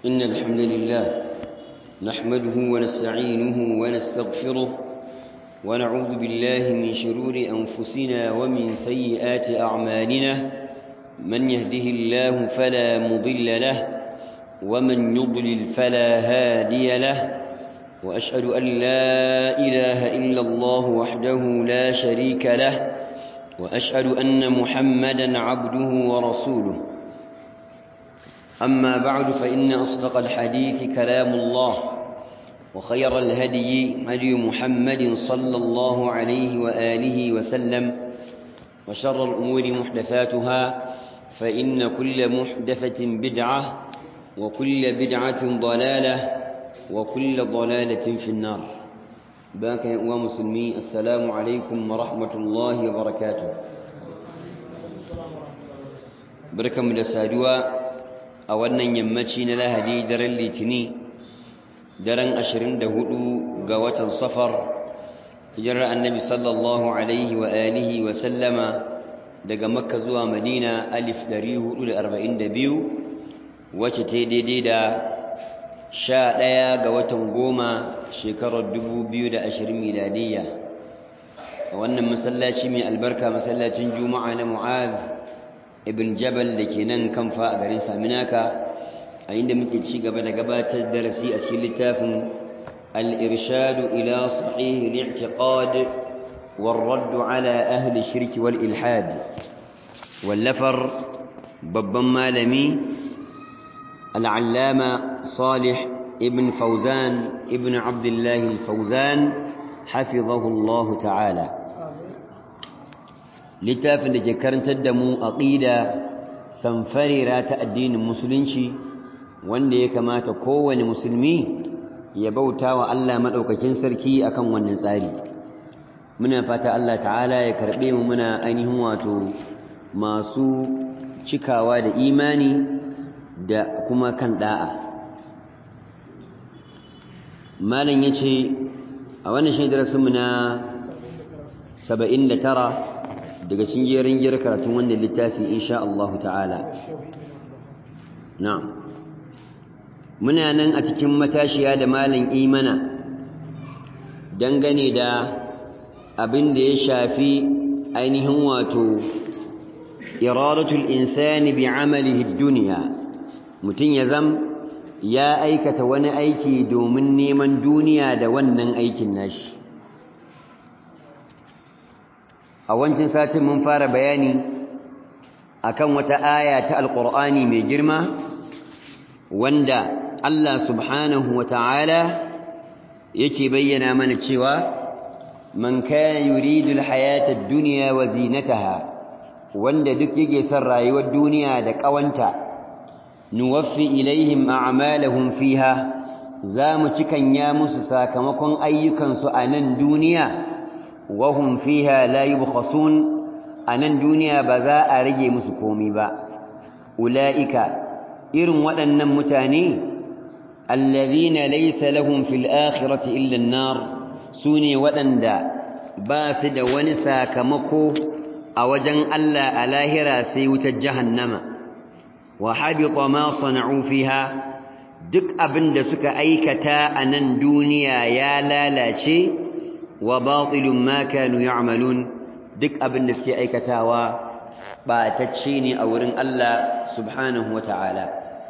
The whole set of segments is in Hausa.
إن الحمد لله نحمده ونستعينه ونستغفره ونعوذ بالله من شرور أنفسنا ومن سيئات أعمالنا من يهده الله فلا مضل له ومن يضلل فلا هادي له وأشهد أن لا إله إلا الله وحده لا شريك له وأشهد أن محمدا عبده ورسوله أما بعد فإن أصدق الحديث كلام الله وخير الهدي هدي محمد صلى الله عليه وآله وسلم وشر الأمور محدثاتها فإن كل محدثة بدعة وكل بدعة ضلالة وكل ضلالة في النار باك يا مسلمي السلام عليكم ورحمة الله وبركاته بركة من السادوة a wannan yammaci na lahadi daren litini daren 24 ga watan safar hijirar annabi sallallahu alaihi wa alihi wa sallama daga makka zuwa madina alif 442 wacce ta daidai da 11 ga watan goma shekarar 2020 miladiyya a wannan masallaci mai albarka masallacin juma'a na mu'adh ibn jabal da ke nan kamfa a garin saminaka a inda muke ci gaba da gabatar darasi a cikin littafin al-irshadu ila sahih al-i'tiqad والرد على أهل الشرك والإلحاد واللفر babban malami العلامة صالح ابن فوزان ابن عبد الله الفوزان حفظه الله تعالى littafin da ke karantar da mu aqida samfarira ta addinin musulunci wanda ya kamata kowane musulmi ya bauta wa Allah madaukakin sarki akan wannan tsari muna fata Allah ta'ala ya karbe mu muna ainihin wato masu cikawa da imani da kuma kan da'a malam yace a wannan shi darasin mu na 79 daga cikin jerin jira karatun wannan littafi insha Allah ta'ala na'am muna nan a cikin matashiya da malam imana dangane da abin da ya shafi ainihin wato iradatul insani bi amalihi dunya mutun ya zam ya aikata wani aiki domin neman duniya da wannan aikin nashi a wancan satin mun fara bayani akan wata aya ta alqur'ani mai girma wanda Allah subhanahu wata'ala yake bayyana mana cewa man kana yuridu alhayata ad-dunya wa zinataha wanda duk yake son rayuwar duniya da kawanta nuwaffi ilaihim a'malahum fiha zamu cikanya musu sakamakon ayyukansu a nan duniya وهم فيها لا يبخسون anan duniya ba za a rage musu komi ba ulaika irin waɗannan mutane allazina laysa lahum fil akhirati illa an-nar sune waɗanda ba su da wani sakamako a wajen Allah a lahira sai wutar jahannama wa habita ma sana'u fiha duk abinda suka aikata a nan duniya ya lalace wa batilun ma kanu ya'malun duk abin da suke aikatawa batacce ne a wurin Allah subhanahu wata'ala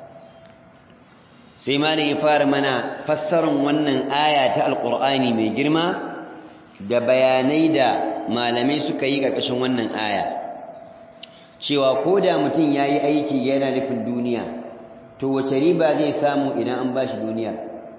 sai ma ya fara mana fassarar wannan aya ta alqur'ani mai girma da bayanai da malamai suka yi ƙarƙashin wannan aya cewa ko da mutum ya yi aiki yana nufin duniya to wace riba zai samu idan an ba shi duniya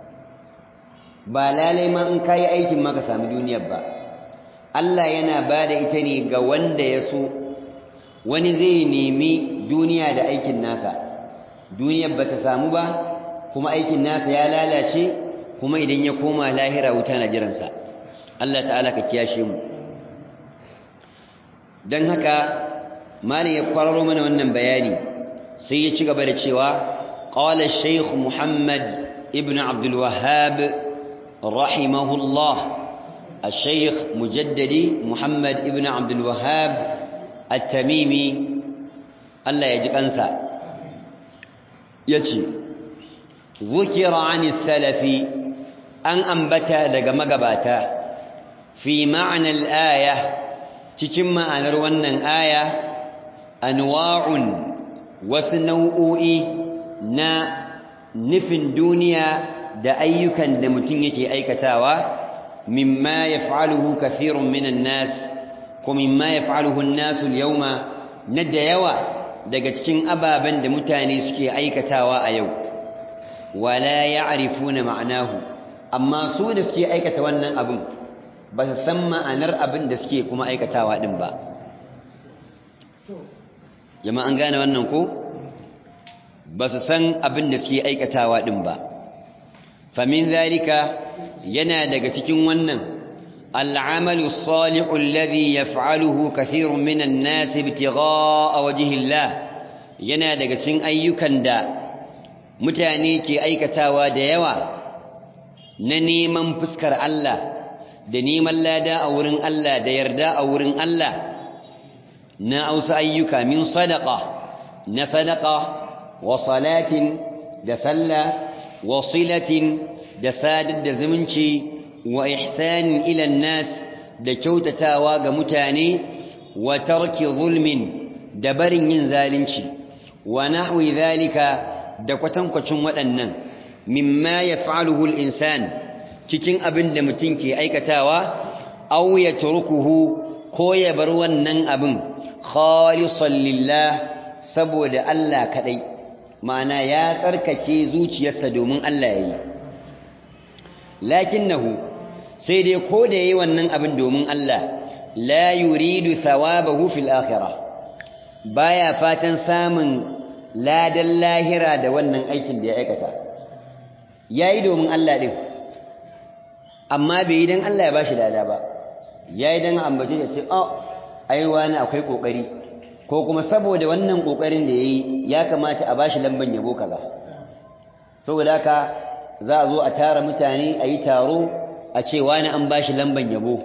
ba lalai ma in kayi aikin maka sami duniyar ba Allah yana ba da ita ne ga wanda ya so wani zai nemi duniya da aikin nasa duniyar ba ta samu ba kuma aikin nasa ya lalace kuma idan ya koma lahira wuta na jiransa Allah ta'ala ka kiyashe mu don haka malin ya kwararo mana wannan bayani sai ya ci gaba da cewa qala shaykh muhammad ibn abdul wahhab رحمه الله الشيخ مجددي محمد ابن عبد الوهاب التميمي الله يجب أنسى يجي zukira anis salafi an ambata daga magabata fi ma'anar aya cikin ma'anar wannan aya anwa'un wasu nau'o'i na nufin duniya da ayyukan da mutum yake aikatawa mimma yaf'aluhu kathirun minan nas ko mimma yaf'aluhu an-nasu al-yawma na da yawa daga cikin ababen da mutane suke aikatawa a yau wala ya'rifuna ma'anahu amma su da suke aikata wannan abin ba su san ma'anar abin da suke kuma aikatawa din ba jama'an gane wannan ko ba su san abin da suke aikatawa din ba famin zalika yana daga cikin wannan al'amalu salihu alladhi yaf'aluhu kathirun minan nas ibtigha'a wajhi Allah yana daga cikin ayyukan da mutane ke aikatawa da yawa na neman fuskar Allah da neman lada a wurin Allah da yarda a wurin Allah na ausa ayyuka min sadaqa na sadaqa wa salatin da sallah wa silatin da sadar da zumunci wa ihsanin ila nas da kyautatawa ga mutane wa tarki zulmin da barin yin zalunci wa nahwi zalika da kwatankwacin waɗannan mimma yaf'aluhu al-insan cikin abin da mutum ke aikatawa aw yatrukuhu ko ya bar wannan abin khalisan lillah saboda Allah kadai ma'ana ya tsarkake zuciyarsa domin Allah yayi lakinnahu sai dai ko da yayi wannan abin domin Allah la yuridu thawabahu fil akhirah baya fatan samun ladan lahira da wannan aikin da ya aikata yayi domin Allah din amma bai yi dan Allah ya bashi lada ba yayi dan ambace ya ce oh ai wani akwai kokari ko kuma saboda wannan kokarin da yayi ya kamata a bashi lamban yabo kaza saboda haka za a zo a tara mutane a yi taro a ce wani an bashi lamban yabo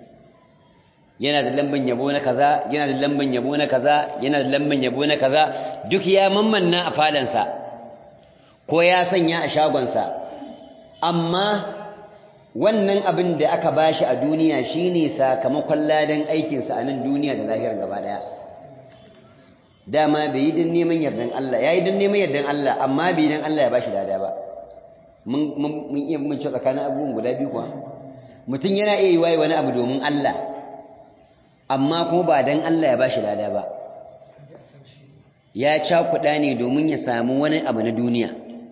yana da lamban yabo na kaza yana da lamban yabo na kaza yana da lamban yabo na kaza duk ya mammanna a falansa ko ya sanya a shagonsa amma wannan abin da aka bashi a duniya shine sakamakon ladan aikinsa a nan duniya da lahirar gaba daya dama bai yi don neman yardan Allah ya yi don neman yardan Allah amma bai don Allah ya bashi lada ba mun iya mun ci tsakanin abubuwan guda biyu kuwa mutum yana iya yi waye wani abu domin Allah amma kuma ba don Allah ya bashi lada ba ya cakuɗa ne domin ya samu wani abu na duniya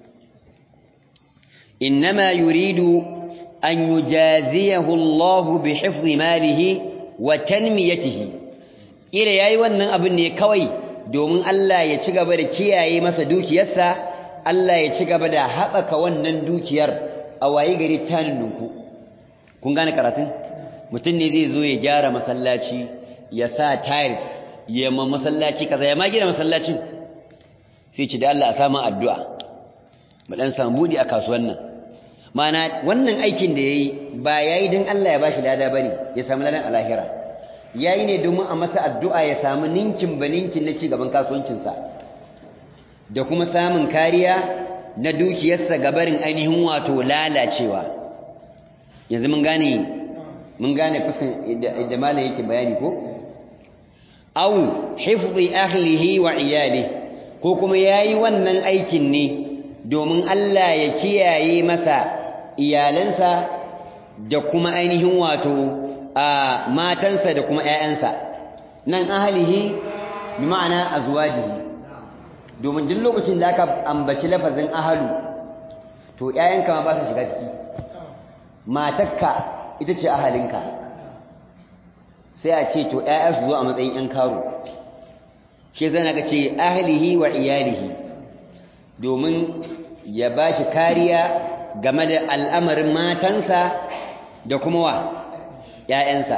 innama yuridu an yujaziyahu Allah bi hifzi malihi wa tanmiyatihi kira yayi wannan abin ne kawai domin Allah ya ci gaba da kiyaye masa dukiyarsa Allah ya ci gaba da haɓaka wannan dukiyar a waye gari tanin nunku kun gane karatun mutum ne zai zo ya gyara masallaci ya sa tiles ya ma masallaci kaza ya ma gina masallacin sai ci da Allah a samu addu'a mu dan samu budi a kasuwan nan mana wannan aikin da yayi ba yayi dan Allah ya bashi lada bane ya samu ladan alahira yayi ne domin a masa addu'a ya samu ninkin baninkin na ci gaban kasuwancinsa da kuma samun kariya na dukiyarsa gabarin ainihin wato lalacewa yanzu mun gane mun gane fuskan da malam yake bayani ko aw hifzi ahlihi wa iyali ko kuma yayi wannan aikin ne domin Allah ya kiyaye masa iyalansa da kuma ainihin wato a matansa da kuma ƴaƴansa nan ahlihi bi ma'ana azwajihi domin duk lokacin da aka ambaci lafazin ahalu to ƴaƴanka ma ba su shiga ciki matakka ita ce ahalinka sai a ce to ƴaƴa su zo a matsayin ƴan karo shi zai naga ce ahlihi wa iyalihi domin ya ba shi kariya game da al'amarin matansa da kuma wa ‘ya'yansa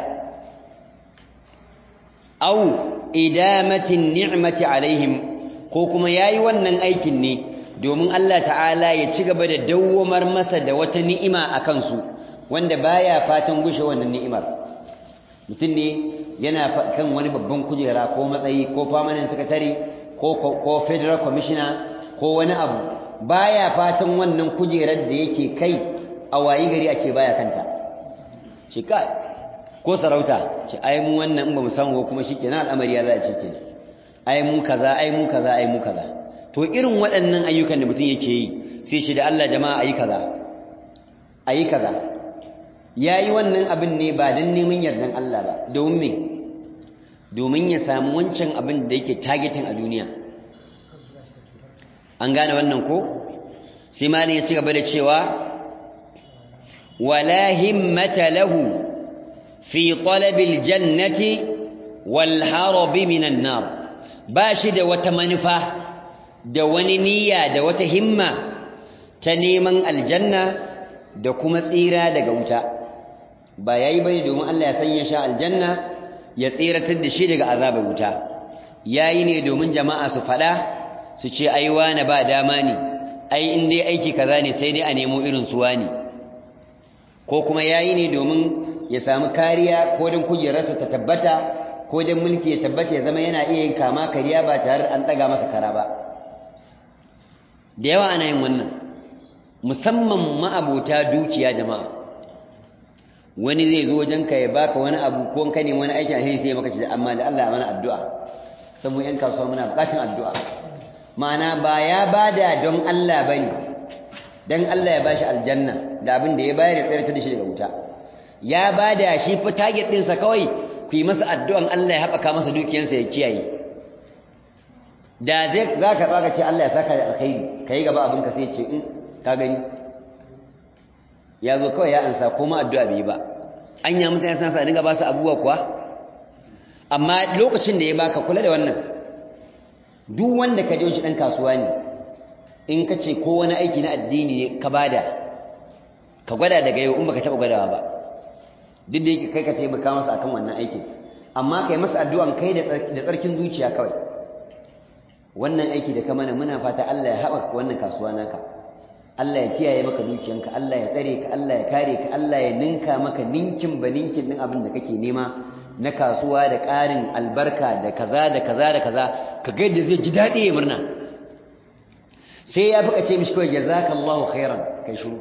au idamatin ni'mati alaihim ko kuma ya yi wannan aikin ne domin Allah ta'ala ya ci gaba da dawwamar masa da wata ni'ima a kansu wanda baya fatan gushe wannan ni'imar mutum ne yana kan wani babban kujera ko matsayi ko permanent secretary ko ko federal commissioner ko wani abu baya fatan wannan kujerar da yake kai a wayi gari a ce baya kanta ce kai ko sarauta ce ai mu wannan in ba mu samu kuma shikenan al'amari ya za a ce kenan ai mu kaza ai mu kaza ai mu kaza to irin waɗannan ayyukan da mutum yake yi sai shi da Allah jama'a ayi kaza ayi kaza yayi wannan abin ne ba dan neman yardan Allah ba domin me domin ya samu wancan abin da yake targeting a duniya an gane wannan ko sai malin ya ci gaba da cewa wala himmata lahu fi talabil jannati wal harabi minan nar ba shi da wata manufa da wani niyya da wata himma ta neman aljanna da kuma tsira daga wuta ba yayi bane domin Allah ya sanya shi aljanna ya tsiratar da shi daga azabar wuta yayi ne domin jama'a su fada su ce ai wani ba dama ne ai in dai aiki kaza ne sai dai a nemo irin su wani ko kuma yayi ne domin ya samu kariya ko don kujerarsa ta tabbata ko don mulki ya tabbata ya zama yana iya yin kama kariya ba tare da an daga masa kara ba da yawa ana yin wannan musamman ma'abota dukiya jama'a wani zai zo wajenka ya baka wani abu ko ka nemi wani aikin alheri sai ya maka shi amma da Allah mana addu'a sai mu yan kasuwa muna bukatun addu'a ma'ana ba ya bada don Allah bane dan Allah ya bashi aljanna da abin da ya bayar ya tsare ta da shi daga wuta ya bada shi fa target din sa kawai ku yi masa addu'an Allah ya haɓaka masa dukiyarsa ya kiyaye da zai zaka baka ce Allah ya saka da alkhairi kai gaba abin ka sai ce in ka gani ya zo kawai ya ansa kuma addu'a bai ba an ya mutane suna sa dinga ba su abubuwa kuwa amma lokacin da ya baka kula da wannan duk wanda ka je shi dan kasuwa ne in ka ce ko wani aiki na addini ne ka bada ka gwada daga yau in baka taba gwadawa ba duk da yake kai ka taimaka masa akan wannan aikin amma kai masa addu'an kai da tsarkin zuciya kawai wannan aiki da ka mana muna fata Allah ya haɓaka wannan kasuwa naka Allah ya kiyaye maka dukiyanka Allah ya tsare ka Allah ya kare ka Allah ya ninka maka ninkin ba ninkin din abin da kake nema na kasuwa da ƙarin albarka da kaza da kaza da kaza ka ga yadda zai ji daɗi ya murna sai ya fuka ce mishi kawai jazakallahu khairan kai shiru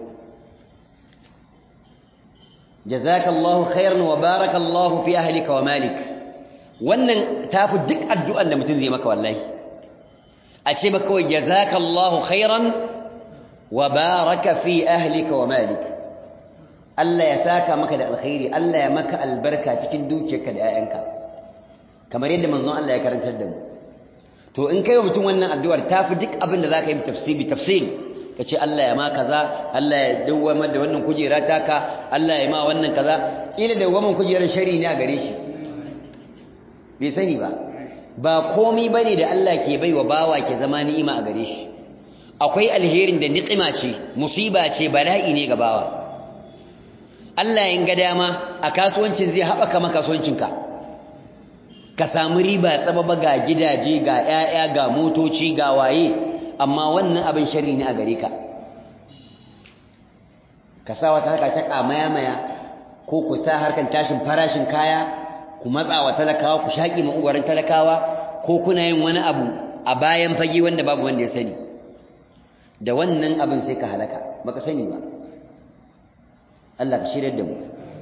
jazakallahu khairan wa barakallahu fi ahlika wa malik wannan tafi duk addu'an da mutum zai maka wallahi a ce maka kawai jazakallahu khairan wa baraka fi ahlika wa malik Allah ya saka maka da alkhairi Allah ya maka albarka cikin dukiyarka da 'ya'yanka kamar yadda manzon Allah ya karantar da mu to in kai wa mutum wannan addu'ar tafi duk abin da zaka yi tafsiri tafsiri kace Allah ya ma kaza Allah ya dawwamar da wannan kujera taka Allah ya ma wannan kaza kila dawwaman kujerar shari ne a gare shi bai sani ba ba komai bane da Allah ke baiwa bawa ke zama ni'ima a gare shi akwai alherin da niqima ce musiba ce bala'i ne ga bawa Allah yin ga dama a kasuwancin zai haɓaka maka kasuwancinka ka samu riba tsababa ga gidaje ga 'ya'ya ga motoci ga waye amma wannan abin sharri ne a gare ka ka sa wata harka ta kamaya-maya ko ku sa harkan tashin farashin kaya ku matsa wa talakawa ku shaƙi ma'uwarin talakawa ko kuna yin wani abu a bayan fage wanda babu wanda ya sani da wannan abin sai ka halaka baka sani ba Allah ka shirya da mu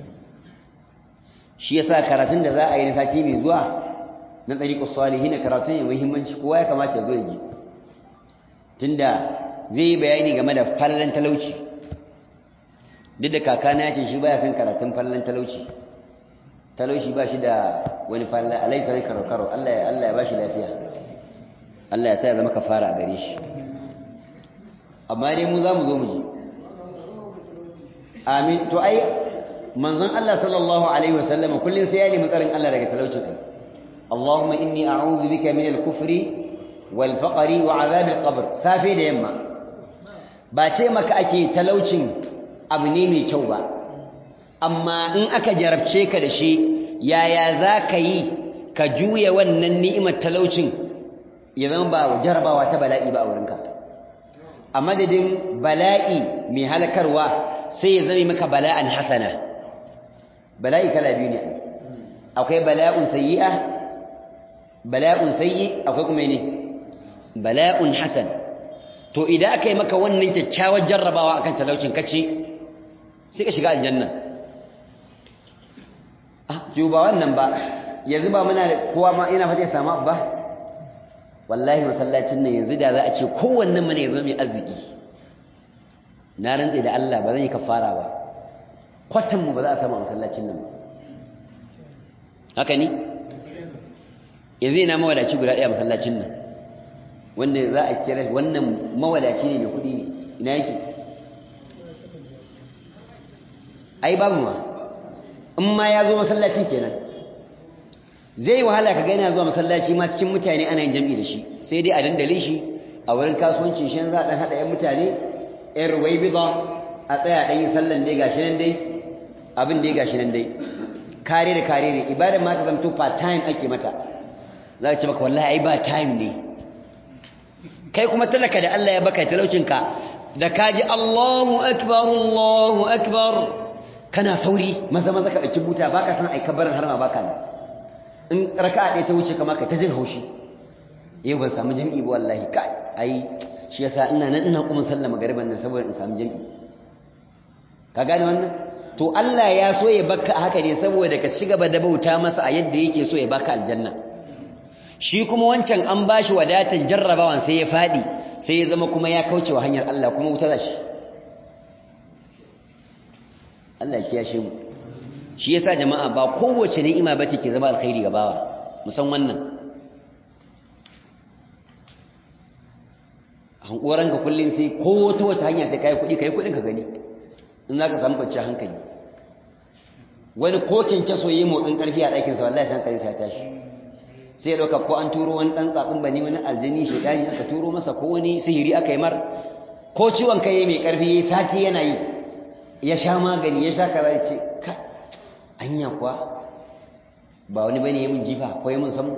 shi yasa karatun da za a yi na sati mai zuwa na tsariƙus salihin karatun ya muhimmanci kowa ya kamata ya zo ya ji tunda zai yi bayani game da fallan talauci duk da kakana ya ce shi baya son karatun fallan talauci talauci ba shi da wani fallan alai sarai karo karo Allah ya Allah ya bashi lafiya Allah ya sa ya zama kafara a gare shi amma dai mu za mu zo mu ji amin to ai manzon Allah sallallahu alaihi wasallam kullun sai ya nemi tsarin Allah daga talaucin ai Allahumma inni a'udhu bika min al-kufri wal faqri wa 'adhab al-qabr safi da yamma ba ce maka ake talaucin abu ne mai kyau ba amma in aka jarabce ka da shi yaya za ka yi ka juya wannan ni'imar talaucin ya zama ba jarabawa ta bala'i ba a wurinka a madadin bala'i mai halakarwa sai ya zame maka bala'an hasana bala'i kala biyu ne akwai bala'un sayyi'a bala'un sayyi akwai kuma ne bala'un hasan to idan aka yi maka wannan kyakkyawar jarrabawa akan talaucin kace sai ka shiga aljanna ah to ba wannan ba yanzu ba muna kowa ma ina fata ya samu ba wallahi masallacin nan yanzu da za a ce kowannen mu ne ya zama mai arziki na rantse da Allah ba zan yi kafara ba kwatan mu ba za a samu a masallacin nan ba haka ni yanzu ina mawadaci guda ɗaya masallacin nan wanda za a kira wannan mawadaci ne mai kuɗi ne ina yake ai babu ma in ma ya zo masallacin kenan zai yi wahala ka gaina zuwa masallaci ma cikin mutane ana yin jam'i da shi sai dai a dandale shi a wurin kasuwancin shi za a ɗan haɗa 'yan mutane 'yan ruwai bida a tsaya ɗan yi sallan dai gashi nan dai abin dai gashi nan dai kare da kare ne ibadar ma ta zamto part time ake mata za ka ce maka wallahi ai ba time ne kai kuma talaka da Allah ya baka talaucinka da kaji Allahu akbar Allahu akbar kana sauri maza maza ka ɗauki buta baka san ai kabarin har ma baka ne in raka'a ɗaya ta wuce kamar ka ta jin haushi yau ban samu jami'i ba wallahi kai ai shi yasa ina nan ina kuma sallama garban nan saboda in samu jami'i ka gane wannan to Allah ya so ya baka haka ne saboda ka ci gaba da bauta masa a yadda yake so ya baka aljanna shi kuma wancan an bashi wadatan jarrabawan sai ya fadi sai ya zama kuma ya kauce wa hanyar Allah kuma wuta zashi Allah ya kiyashe mu shi yasa jama'a ba kowace ni'ima bace ke zama alkhairi ga bawa musan wannan hankoran ka kullun sai ko ta wata hanya sai kai kudi kai kudin ka gani in zaka samu kwanciyar hankali wani kokin kaso yi motsin karfi a ɗakin sa wallahi san kai sai tashi sai dauka ko an turo wani dan tsatsin bani wani aljini shedani aka turo masa ko wani sihiri aka yi mar ko ciwon kai mai karfi sati yana yi ya sha magani ya sha kaza ya ce ka anya kuwa ba wani bane ya mun jifa ko ya mun samu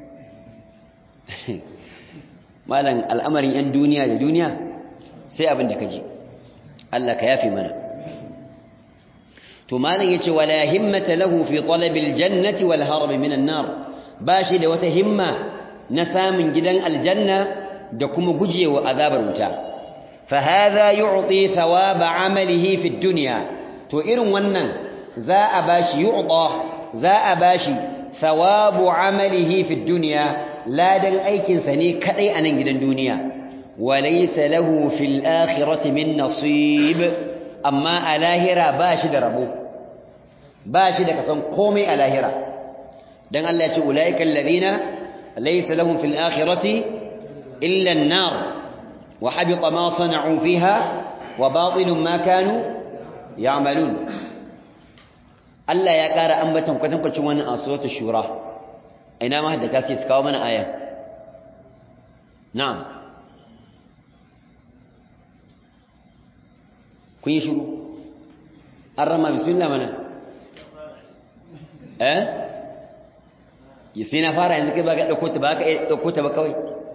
malam al'amarin yan duniya da duniya sai abin da kaji Allah ka yafi mana to malam yace wala himmata lahu fi talabil jannati wal harb minan nar bashi da wata himma na samun gidan aljanna da kuma gujewa azabar wuta fa hadha yu'ti thawaba amalihi fi dunya to irin wannan za a bashi yu'ta za a bashi thawabu amalihi fi dunya ladan aikin sa ne kadai a nan gidan duniya walaysa lahu fil akhirati min nasib amma a lahira bashi da rabo bashi da kasan komai a lahira dan Allah ya ce ulaika alladhina laysa lahum fil akhirati illa an-nar wa habita ma sana'u fiha wa batilun ma kanu ya'malun Allah ya ƙara ambatan kwatankwacin wannan a suratul shura ina ma haddaka sai su kawo mana aya na'am kun yi shiru an rama bismillah mana eh ya sai na fara yanzu kai ba ka ɗauko ta ba ka ɗauko ta ba kawai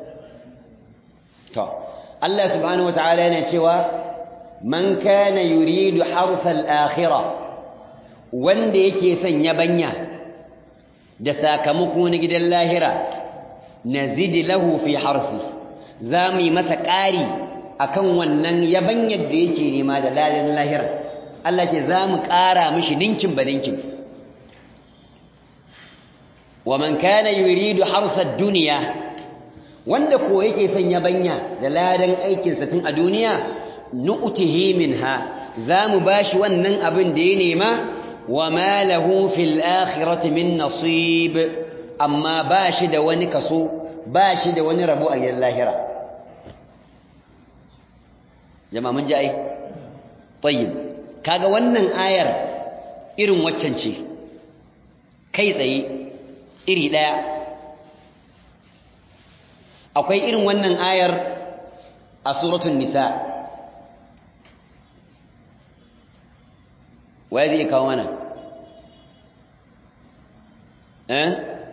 to Allah subhanahu wata'ala yana cewa man kana yuridu harsal akhirah wanda yake son yabanya da sakamako na gidan lahira nazid lahu fi harfi zamu yi masa ƙari akan wannan yabanyar da yake nema da ladan lahira Allah ce zamu ƙara mishi ninkin ba ninkin wa man kana yuridu harsa dunya wanda ko yake son yabanya da ladan aikin sa tun a duniya nu'tihi minha zamu bashi wannan abin da ya nema وما له في الآخرة من نصيب أما باشد ونكسو باشد ونربو أي اللاهرة جماعة من جاي طيب kaga wannan ayar irin waccan ce kai tsaye iri daya akwai irin wannan ayar a suratul nisa waye zai kawo mana eh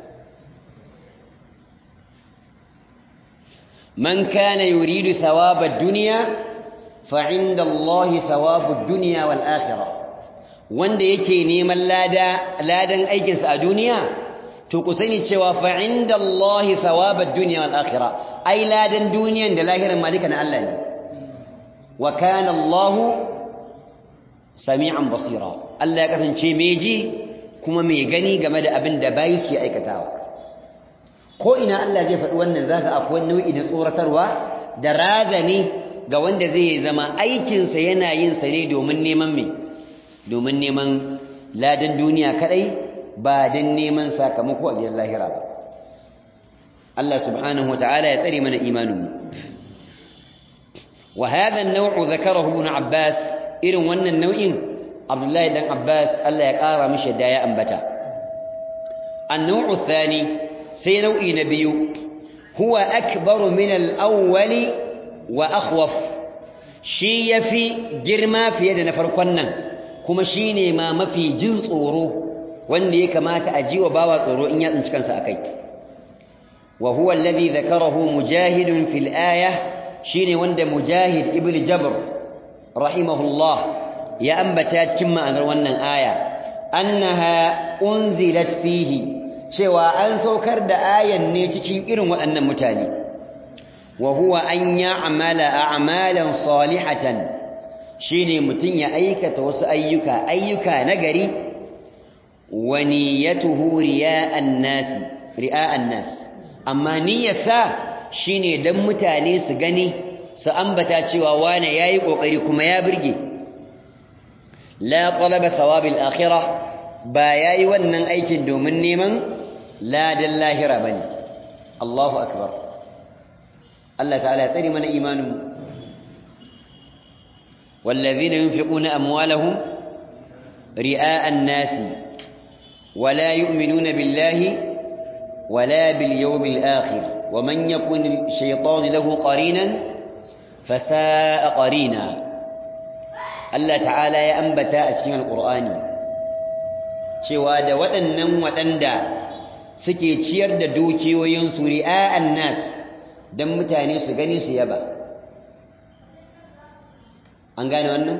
man kana yuridu thawaba ad-dunya fa 'inda Allahi thawabu ad-dunya wal akhirah wanda yake neman lada ladan aikin sa a duniya to ku sani cewa fa 'inda Allahi thawabu ad-dunya wal akhirah ai ladan duniyan da lahiran malika na Allah ne wa kana Allah sami'an basira Allah ya kasance mai ji kuma mai gani game da abin da bayi su aikatawa ko ina Allah zai faɗi wannan zaka akwai nau'i na tsoratarwa da razani ga wanda zai zama aikinsa yana yin sa ne domin neman me domin neman ladan duniya kadai ba don neman sakamako a gidan lahira ba Allah subhanahu wataala ya tsare mana imaninmu wa hadha an-naw'u dhakarahu ibn Abbas irin wannan nau'in Abdullahi dan Abbas Allah ya kara mishi da ya ambata an-naw'u thani sai nau'i na biyu huwa akbaru min al-awwali wa akhwaf shi yafi girma fiye da na farkon nan kuma shine ma mafi jin tsoro wanda ya kamata a jiwa bawa tsoro in ya tsinci kansa akai wa huwa alladhi dhakarahu mujahid fil aya shine wanda mujahid ibn jabr rahimahullah ya ambata cikin ma'anar wannan aya annaha unzilat fihi cewa an saukar da ayan ne cikin irin waɗannan mutane wa huwa an ya'mala a'malan salihatan shine mutun ya aikata wasu ayyuka ayyuka nagari wa niyyatuhu riya'an nas ri'a'an nas amma niyyarsa shine dan mutane su gani su ambata cewa wane yayi kokari kuma ya burge la talaba thawabil akhirah ba yayi wannan aikin domin neman ladan lahira bane Allahu akbar Allah ta'ala ya tsare mana imanin والذين ينفقون أموالهم رئاء الناس ولا يؤمنون بالله ولا باليوم الآخر ومن يكن الشيطان له قرينا فساء قرينا الله تعالى يا أنبتا أسكين القرآن cewa da waɗannan waɗanda suke ciyar da dukiyoyinsu ri'a'an nas don mutane su gani su yaba an gane wannan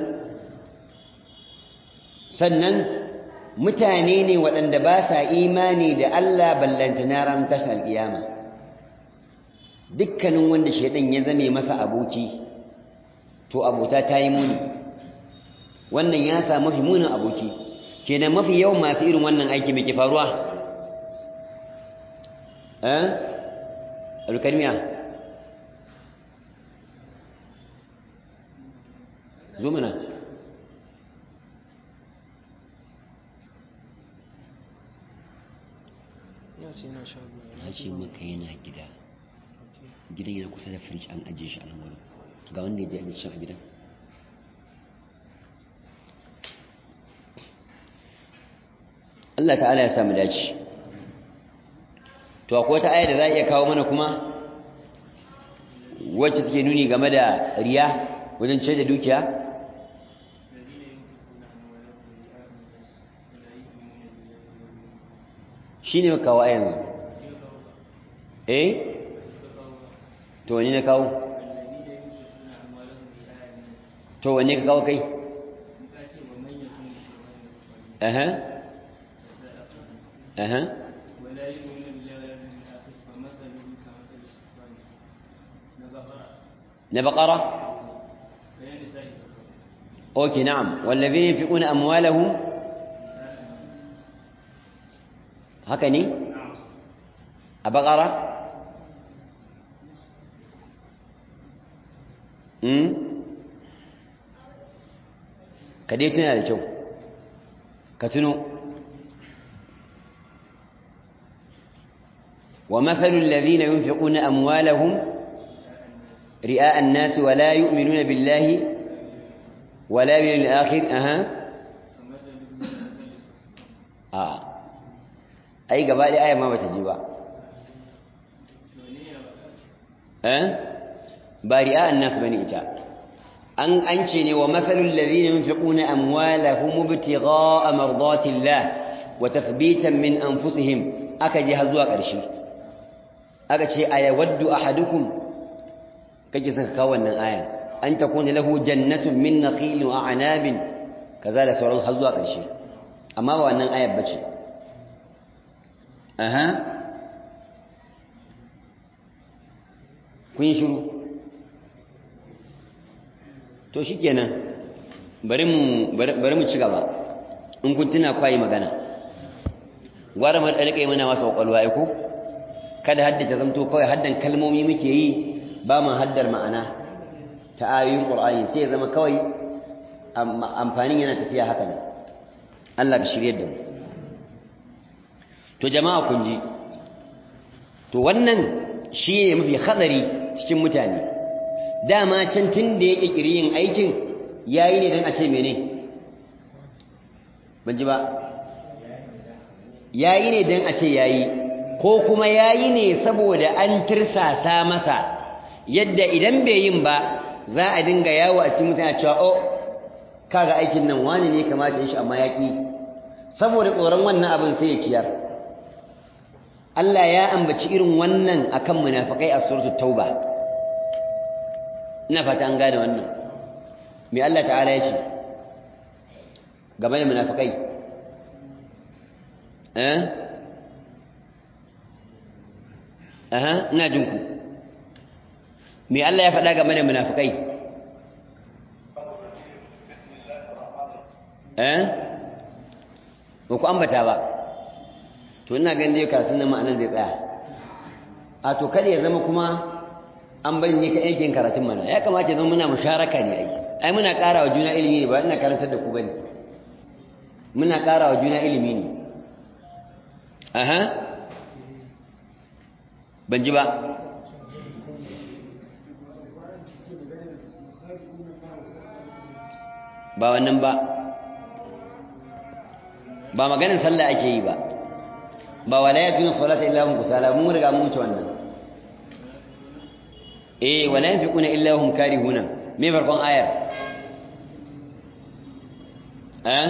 sannan mutane ne waɗanda ba sa imani da Allah ballanta na ran tashar alƙiyama dukkanin wanda shaidan ya zame masa aboki to abota ta yi muni wannan ya sa mafi munin aboki kenan mafi yawan masu irin wannan aiki mai ke faruwa eh alkalmiya zo mana ya ce maka yana gida gidan yana kusa da firij an ajiye shi a nan wani ga wanda ya je ajiye shi a gidan Allah ta'ala ya samu dace to akwai wata aya da za a iya kawo mana kuma wacce take nuni game da riya wajen ce da dukiya shi ne kawo a yanzu eh to wani na kawo to wani ka kawo kai aha aha na baƙara أوكي نعم والذين ينفقون أموالهم هكني أبقرة أمم كديتنا هذا شو كتنو ومثل الذين ينفقون أموالهم رئاء الناس ولا يؤمنون بالله ولا باليوم الآخر أها آه أي قبائل آية ما بتجيبها أه بارئاء الناس بني إجاء أن أنشني ومثل الذين ينفقون أموالهم ابتغاء مرضات الله وتثبيتا من أنفسهم أكجي هزوا قرشي أكجي أيود أحدكم كجي سكاونا آية an ta kone lahu jannatun min nakhilin wa a'nabin kaza da sauran har zuwa ƙarshe amma ba wannan ayar bace aha kun yi shiru to shi kenan bari mu ci gaba in kun tuna kwayi magana gwara mu da rika mana masa kwakwalwa ai ko kada haddace zamto kawai haddan kalmomi muke yi ba mu haddar ma'ana ta ayoyin qur'ani sai ya zama kawai amfanin yana tafiya haka ne Allah ka shirye da mu to jama'a kun ji to wannan shi ne mafi hadari cikin mutane dama can tun da ya ƙirƙiri yin aikin yayi ne don a ce mene ban ji ba yayi ne don a ce yayi ko kuma yayi ne saboda an tirsasa masa yadda idan bai yin ba za a dinga yawo a cikin mutane cewa oh kaga aikin nan wani ne kamata shi amma ya ƙi saboda tsoron wannan abin sai ya ciyar Allah ya ambaci irin wannan akan munafikai a suratul tauba ina fata an gane wannan me Allah ta'ala ya ce game da munafikai eh aha ina jin ku me Allah ya faɗa game da munafikai eh ba ku ambata ba to ina ganin dai karatun nan ma'anan zai tsaya a to kada ya zama kuma an banye ka aikin karatun mana ya kamata ya zama muna musharaka ne ai ai muna ƙara wa juna ilimi ne ba ina karantar da ku bane muna ƙara wa juna ilimi ne aha ban ji ba ba wannan ba ba maganin sallah ake yi ba ba wala yatuna salata illa hum kusala mun riga mun wuce wannan eh wala yanfiquna illa hum karihuna me farkon ayar eh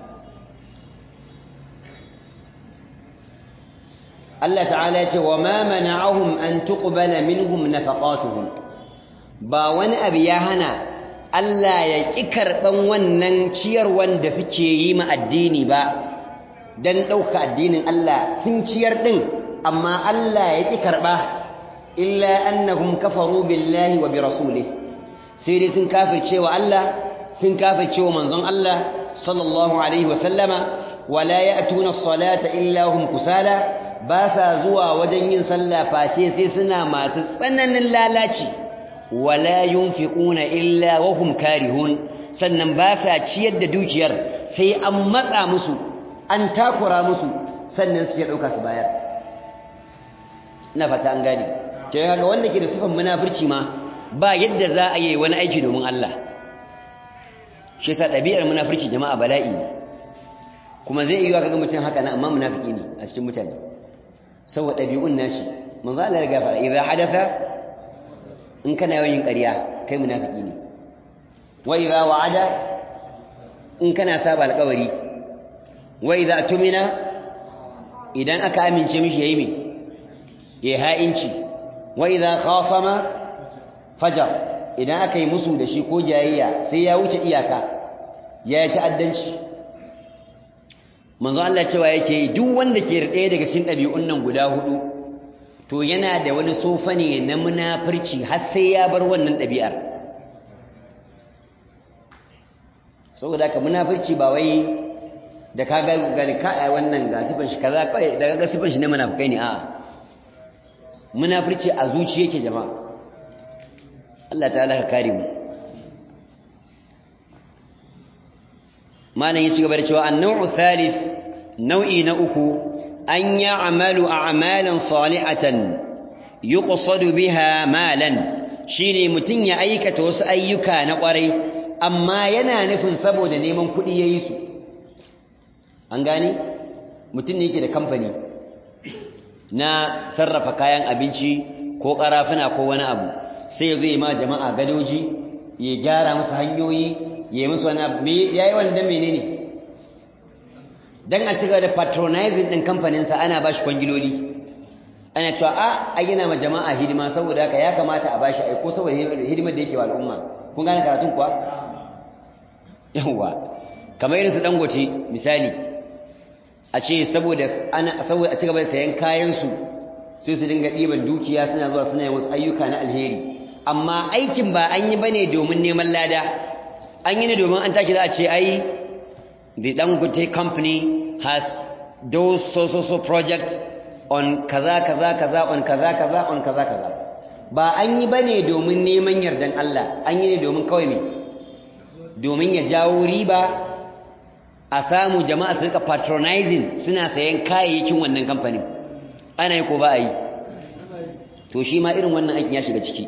Allah ta'ala ya ce wa ma mana'ahum an tuqbala minhum nafaqatuhum ba wani abu ya hana Allah ya ƙi karɓan wannan ciyarwan da suke yi ma addini ba don ɗauka addinin Allah sun ciyar ɗin amma Allah ya ƙi karɓa illa annahum kafaru billahi wa bi rasulih sai dai sun kafirce wa Allah sun kafirce wa manzon Allah sallallahu alaihi wa sallama wala ya'tuna as-salata illa hum kusala ba sa zuwa wajen yin sallah face sai suna masu tsananin lalaci wala yunfiquna illa wa hum karihun sannan ba sa ciyar da dukiyar sai an matsa musu an takura musu sannan suke dauka su bayar ina fata an gane ke ga wanda ke da sifan munafurci ma ba yadda za a yi wani aiki domin Allah shi yasa ɗabi'ar munafurci jama'a bala'i ne kuma zai iya kaga mutum haka na amma munafiki ne a cikin mutane saboda ɗabi'un nashi manzo Allah ya riga fara idza hadatha in kana yawan yin ƙarya kai munafiki ne wa idza wa'ada in kana saba alƙawari wa idza tumina idan aka amince mishi yayi me yayi ha'inci wa idza khasama fajar idan aka yi musu da shi ko jayayya sai ya wuce iyaka ya yi ta'addanci manzo Allah cewa yake duk wanda ke ɗaya daga cikin ɗabi'un nan guda hudu to yana da wani sofa ne na munafurci har sai ya bar wannan ɗabi'ar saboda haka munafurci ba wai da ka ga gani ka ai wannan ga sifan shi kaza kai daga ga sifan shi na munafikai ne a'a munafurci a zuciya yake jama'a Allah ta'ala ka kare mu malam ya ci gaba da cewa an-naw'u thalith nau'i na uku an ya'malu a'malan salihatan yuqsadu biha malan shine mutun ya aikata wasu ayyuka na kwarai amma yana nufin saboda neman kuɗi yayi su an gane mutun ne yake da kamfani na sarrafa kayan abinci ko karafuna ko wani abu sai ya zo yi ma jama'a gadoji ya gyara musu hanyoyi ya yi musu wani abu ya yi wani don menene don a cigaba da patronizing ɗin kamfaninsa ana ba shi kwangiloli ana cewa a a gina ma jama'a hidima saboda haka ya kamata a ba shi aiko saboda hidimar da yake wa al'umma kun gane karatun kuwa yawwa kamar irin su dangote misali a ce saboda a cigaba da sayan kayansu sai su dinga ɗiban dukiya suna zuwa suna yin wasu ayyuka na alheri amma aikin ba an yi bane domin neman lada an yi ne domin an take za a ce ai the dangote company has those so so so projects on kaza kaza kaza on kaza kaza on kaza kaza ba an yi bane domin neman yardan Allah an yi ne domin kawai me domin ya jawo riba a samu jama'a su rika patronizing suna sayan kayayyakin wannan kamfanin ana yi ko ba a yi to shi ma irin wannan aikin ya shiga ciki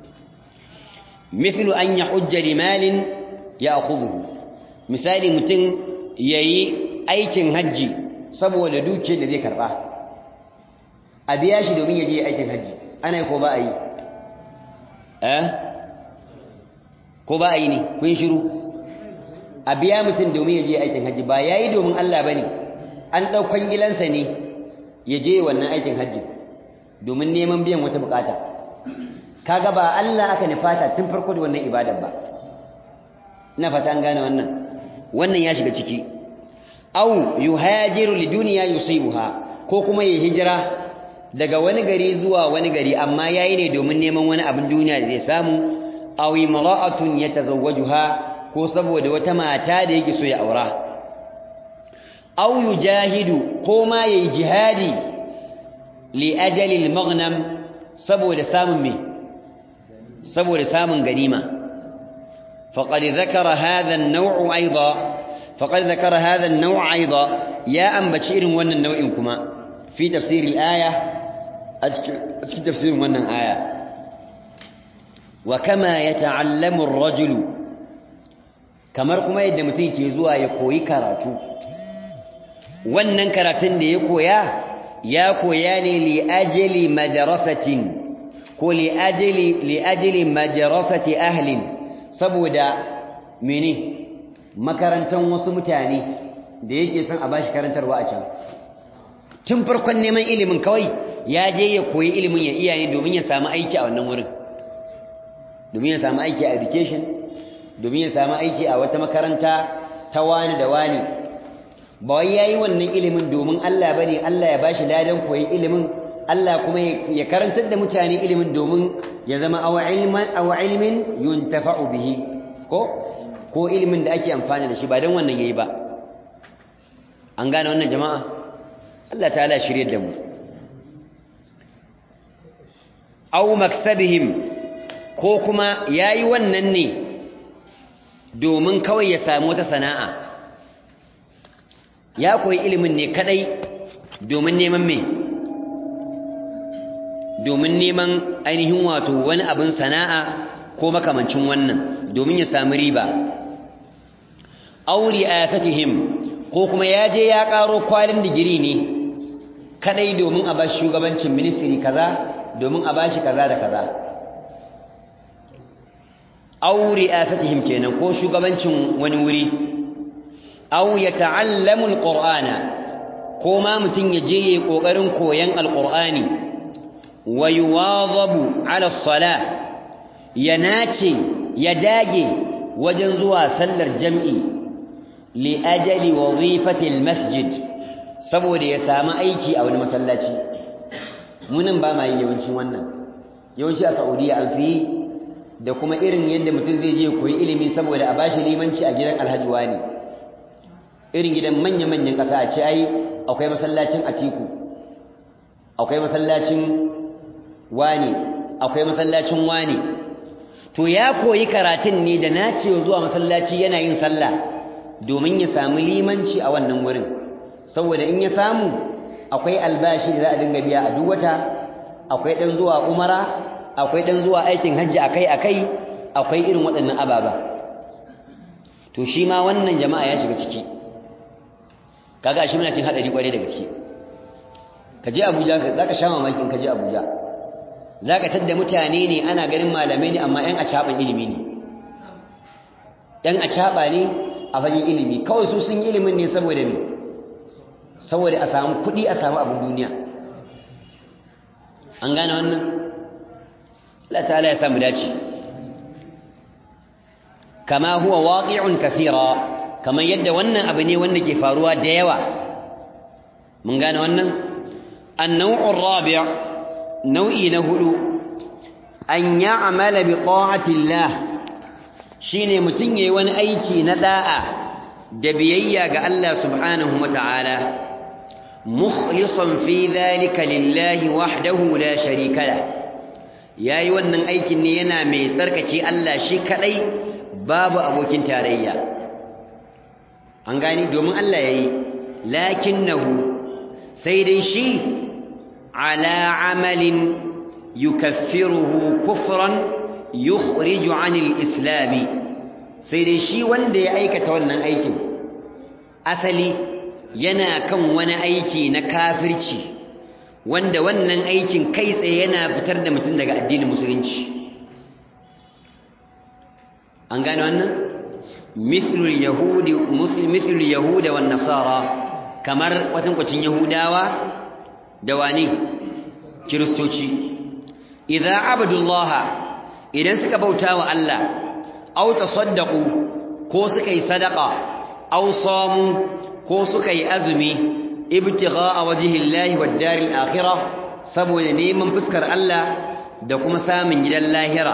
mislu an ya hujja limalin ya akubuhu misali mutum ya yi aikin hajji saboda dukiyar da zai karba a biya shi domin ya je aikin hajji ana yi ko ba a yi eh ko ba a yi ne kun shiru a biya mutum domin ya je aikin hajji ba ya yi domin Allah ba ne an ɗaukan gilansa ne ya je wannan aikin hajji domin neman biyan wata bukata kaga ba Allah aka nufata tun farko da wannan ibadar ba ina fata an gane wannan wannan ya shiga ciki au yuhajiru liduniya yusibuha ko kuma ya hijira daga wani gari zuwa wani gari amma yayi ne domin neman wani abin duniya da zai samu aw imra'atun yatazawwajuha ko saboda wata mata da yake so ya aura aw yujahidu ko ma yayi jihadi li ajali al-maghnam saboda samun me saboda samun ganima faqad dhakara hadha an-naw' aidan faqad dhakara hadha an-naw' aidan ya ambaci irin wannan nau'in kuma fi tafsir al-aya a cikin tafsirin wannan aya wa kama yata'allamu ar-rajulu kamar kuma yadda mutum ke zuwa ya koyi karatu wannan karatun da ya koya ya koya ne li ajli madrasatin ko li ajli li ajli madrasati ahlin saboda mene makarantan wasu mutane da yake son a bashi karantarwa a can tun farkon neman ilimin kawai ya je ya koyi ilimin ya iya ne domin ya samu aiki a wannan wurin domin ya samu aiki a education domin ya samu aiki a wata makaranta ta wani da wani ba wai yayi wannan ilimin domin Allah bane Allah ya bashi ladan koyi ilimin Allah kuma ya karantar da mutane ilimin domin ya zama aw ilman aw ilmin yuntafa'u bihi ko ko ilimin da ake amfani da shi ba dan wannan yayi ba an gane wannan jama'a Allah ta'ala shirye da mu aw maksabihim ko kuma yayi wannan ne domin kawai ya samu wata sana'a ya koyi ilimin ne kadai domin neman me domin neman ainihin wato wani abin sana'a ko makamancin wannan domin ya samu riba auri ayatihim ko kuma ya je ya karo kwalin digiri ne kadai domin a bashi shugabancin ministry kaza domin a bashi kaza da kaza auri ayatihim kenan ko shugabancin wani wuri aw yata'allamu alqur'ana ko ma mutun ya je yayi kokarin koyan alqur'ani wa yuwadhabu ala as-salah ya nace ya dage wajen zuwa sallar jam'i li ajali wazifati almasjid saboda ya samu aiki a wani masallaci munin ba ma yi yawancin wannan yawanci a Saudiya an fi da kuma irin yadda mutum zai je koyi ilimi saboda a bashi limanci a gidan alhaji wani irin gidan manya-manyan ƙasa a ce ai akwai masallacin atiku akwai masallacin wani akwai masallacin wani to ya koyi karatun ne da nacewa zuwa masallaci yana yin sallah domin ya samu limanci a wannan wurin saboda in ya samu akwai albashi da za a dinga biya a duk wata akwai ɗan zuwa umara akwai ɗan zuwa aikin hajji akai-akai akwai irin waɗannan ababa to shi ma wannan jama'a ya shiga ciki kaga shi muna cin hadari kware da gaske ka je Abuja za ka sha mamakin ka je Abuja za ka tadda mutane ne ana ganin malamai ne amma ‘yan acaɓan ilimi ne ‘yan acaɓa ne a fagen ilimi kawai su sun yi ilimin ne saboda ne saboda a samu kuɗi a samu abin duniya an gane wannan Allah ta'ala ya samu dace kama huwa waqi'un kathira kamar yadda wannan abu ne wanda ke faruwa da yawa mun gane wannan an-naw'ur rabi' nau'i na hudu an ya'mala bi ta'atillah shine mutun yayi wani aiki na da'a da biyayya ga Allah subhanahu wata'ala mukhlisan fi dhalika lillahi wahdahu la sharika la yayi wannan aikin ne yana mai tsarkace Allah shi kadai babu abokin tarayya an gani domin Allah yayi lakinnahu sai dai shi ala amalin yukaffiruhu kufran yukhriju anil islami sai dai shi wanda ya aikata wannan aikin asali yana kan wani aiki na kafirci wanda wannan aikin kai tsaye yana fitar da mutum daga addinin musulunci an gane wannan mislul yahudi mislul yahuda wan nasara kamar watankwacin yahudawa da wani kiristoci idza abadullaha idan suka bauta wa Allah aw tasaddaqu ko suka yi sadaqa aw samu ko suka yi azumi ibtigha'a wajhillahi wad daril akhirah saboda neman fuskar Allah da kuma samun gidan lahira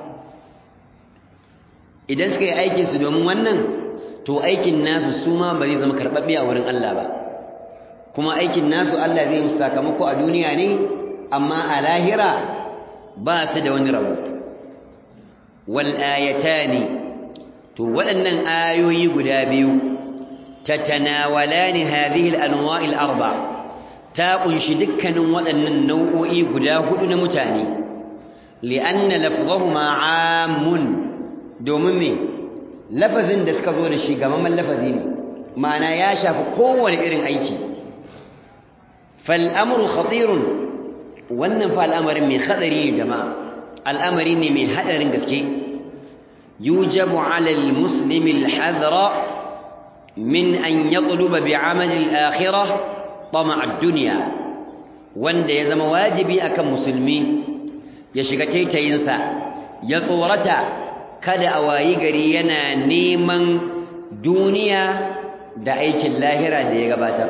idan suka yi aikin su domin wannan to aikin nasu su ma ba zai zama karbabbe a wurin Allah ba kuma aikin nasu Allah zai musu sakamako a duniya ne amma a lahira ba su da wani rabo wal ayatani to waɗannan ayoyi guda biyu tatanawalani hadhihi al anwa' al arba ta kunshi dukkanin waɗannan nau'o'i guda hudu na mutane li'anna lafzahuma 'amun domin me lafazin da suka zo da shi gamamman lafazi ne ma'ana ya shafi kowane irin aiki fal amru khatirun wannan fa al'amarin mai hadari ne jama'a al'amari ne mai hadarin gaske yujabu 'ala al-muslimi al-hadra min an yatluba bi'amal al-akhirah tama' ad-dunya wanda ya zama wajibi akan musulmi ya shiga taitayinsa ya tsorata kada a wayi gari yana neman duniya da aikin lahira da ya gabatar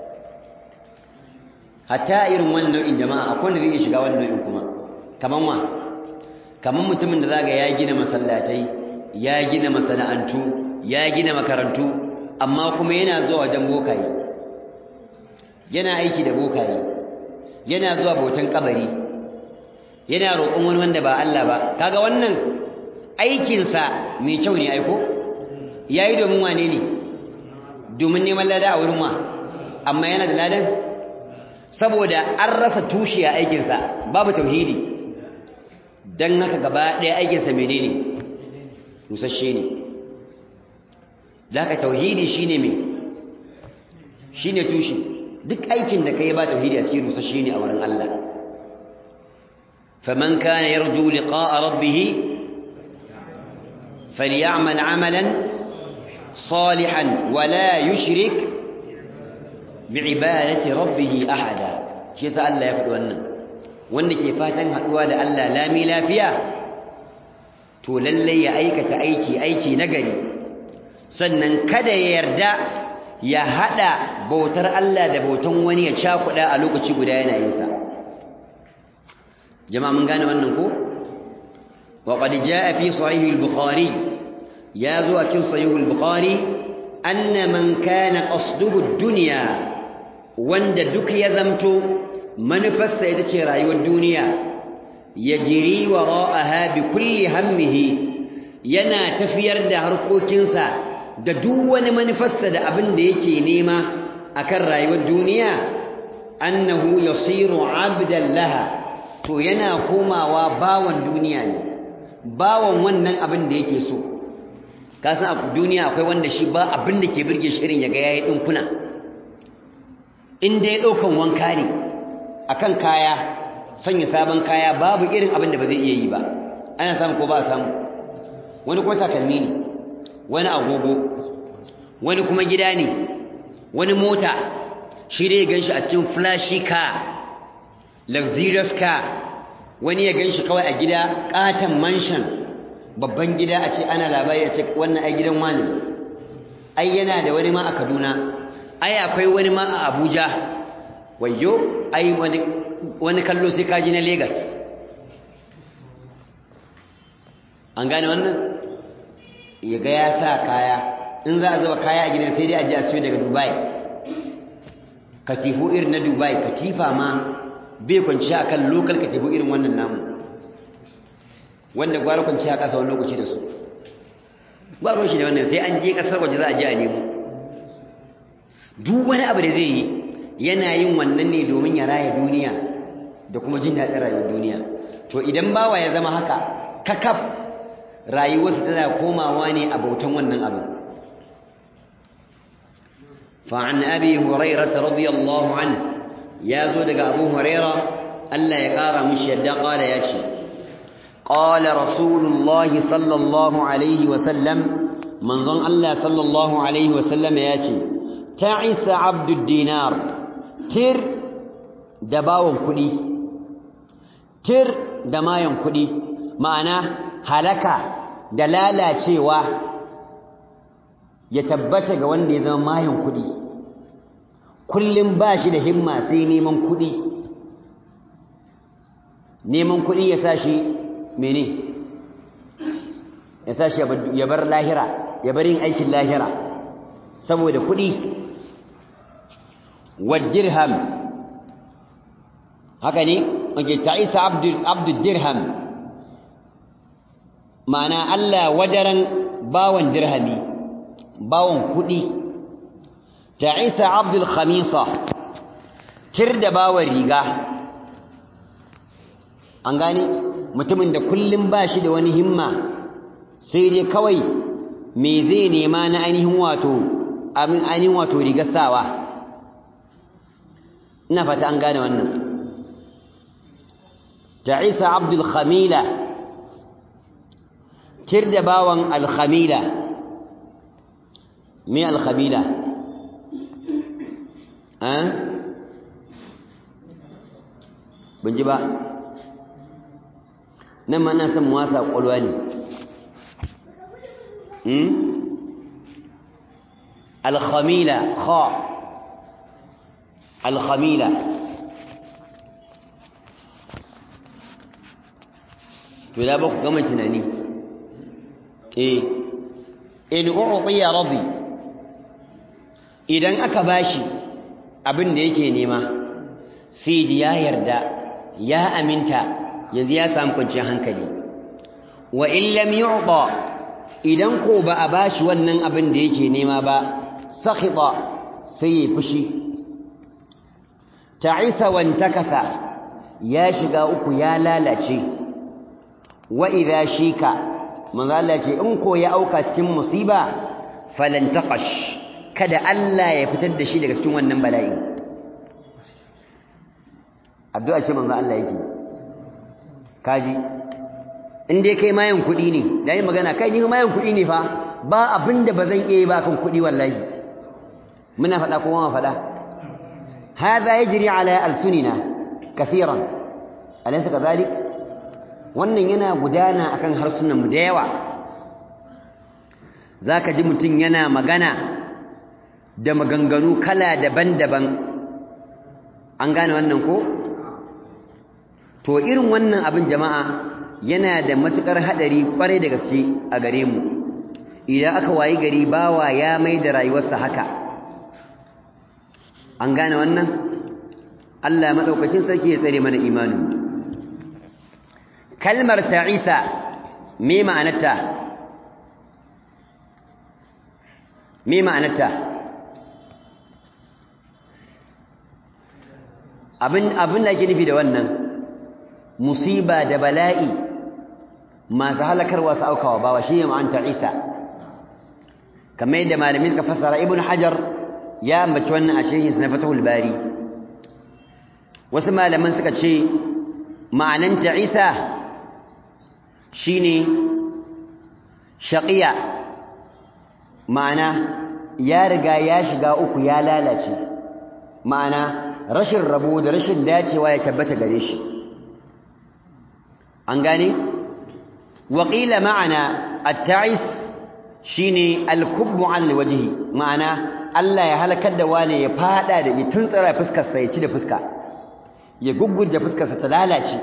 hatta irin wannan nau'in jama'a akwai wanda zai iya shiga wannan nau'in kuma kaman wa kaman mutumin da zaga ya gina masallatai ya gina masana'antu ya gina makarantu amma kuma yana zuwa wajen bokaye yana aiki da bokaye yana zuwa bautan kabari yana roƙon wani wanda ba Allah ba kaga wannan aikinsa mai kyau ne aiko yayi domin wane ne domin neman lada a wurin wa amma yana da ladan saboda an rasa tushe a aikinsa babu tauhidi don haka gaba ɗaya aikinsa menene rusasshe ne da haka tauhidi shine me shine tushe duk aikin da kai ba tauhidi a cikin rusasshe ne a wurin Allah faman kana yarju liqa'a rabbih falyamal amalan salihan wala yushrik bi'ibadati rabbih ahada shi yasa Allah ya faɗi wannan wanda ke fatan haɗuwa da Allah lami lafiya to lalle ya aikata aiki aiki nagari sannan kada ya yarda ya hada bautar Allah da bautan wani ya cakuɗa a lokaci guda yana yin sa jama'a mun gane wannan ko wa qad jaa fi sahih al-bukhari ya zo a cikin sahih al-bukhari anna man kana qasduhu ad-dunya wanda duk ya zamto manufarsa ita ce rayuwar duniya ya jiri wa ra'aha bi kulli hammihi yana tafiyar da harkokinsa da duk wani manufarsa da abin da yake nema akan rayuwar duniya annahu yasiru abdan laha to yana komawa bawan duniya ne bawan wannan abin da yake so ka san a duniya akwai wanda shi ba abin da ke birge shi irin ya ga yayi dinkuna in dai daukan wanka ne akan kaya sanya sabon kaya babu irin abin da ba zai iya yi ba ana samu ko ba samu wani ko takalmi ne wani agogo wani kuma gida ne wani mota shi dai ganshi a cikin flashy car luxurious car wani ya ganshi kawai a gida katon mansion babban gida a ce ana labari a ce wannan ai gidan wani ai yana da wani ma a Kaduna ai akwai wani ma a Abuja wayyo ai wani wani kallo sai kaji na Legas. an gane wannan ya ga ya sa kaya in za a zuba kaya a gidan sai dai a ji a siyo daga dubai katifu irin na dubai katifa ma bai kwanci a kan lokal katifu irin wannan namu wanda gwara kwanci a ƙasa wani lokaci da su ba ruwan shi da wannan sai an je ƙasar waje za a je a nemo duk wani abu da zai yi yana yin wannan ne domin ya raya duniya da kuma jin daɗin rayuwar duniya to idan bawa ya zama haka kakaf rayuwarsa tana komawa ne a bautan wannan abu fa'an abi hurairata radiyallahu an ya zo daga abu huraira Allah ya ƙara mishi yadda ƙala ya ce ƙala rasulullahi sallallahu alaihi wasallam manzon Allah sallallahu alaihi wasallam ya ce ta isa abdul dinar tir da bawon kuɗi tir da mayan kuɗi ma'ana halaka da lalacewa ya tabbata ga wanda ya zama mayan kuɗi kullum ba shi da himma sai neman kuɗi neman kuɗi ya sa shi mene ya sa shi ya bar lahira ya bar yin aikin lahira saboda kuɗi dirham haka ne ake ta'isa abdul dirham ma'ana Allah wadaran bawan dirhami bawan kudi ta isa abdul khamisa tir da bawan riga an gani mutumin da kullum ba shi da wani himma sai dai kawai me zai nema na ainihin wato amin ainihin wato rigar sawa ina fata an gane wannan ta isa abdul khamila tir da bawan alkhamila me alkhamila eh ban ji ba nan ma na san wasa kwalwa ne hmm alkhamila kha alkhamila to da ba ku gama tunani eh in u'tiya radi idan aka bashi abin da yake nema sai ya yarda ya aminta yanzu ya samu kwanciyar hankali wa in lam yu'ta idan ko ba a bashi wannan abin da yake nema ba sakhita sai ya fushi ta'isa wantakasa ya shiga uku ya lalace wa idha shika manzo Allah ce in ko ya auka cikin musiba falan taqash kada Allah ya fitar da shi daga cikin wannan bala'i addu'a ce manzo Allah yake kaji in dai kai mayan kuɗi ne da yi magana kai ni mayan kuɗi ne fa ba abinda ba zan iya yi ba kan kuɗi wallahi muna faɗa ko ma faɗa hadha yajri ala alsunina kaseeran alaysa kadhalik wannan yana gudana akan harsunan mu da yawa zaka ji mutun yana magana da maganganu kala daban-daban an gane wannan ko to irin wannan abin jama'a yana da matukar hadari kwarai da gaske a gare mu idan aka wayi gari bawa ya mai da rayuwarsa haka an gane wannan Allah madaukakin sarki ya tsare mana imanin kalmar ta'isa me ma'anarta me ma'anarta abin abin da ake nufi da wannan musiba da bala'i masu halakarwa su aukawa bawa shi ne ma'anta isa kamar yadda malamin suka fassara ibn hajar ya ambaci wannan a cikin na fatahul bari wasu malaman suka ce ma'ananta isa shine shaqiya ma'ana ya riga ya shiga uku ya lalace ma'ana rashin rabo da rashin dacewa ya tabbata gare shi an gane waƙila ma'ana at-ta'is shine al-kubbu 'ala al-wajhi ma'ana Allah ya halakar da wani ya fada da tuntsara fuskar sa ya ci da fuska ya gugguje fuskarsa ta lalace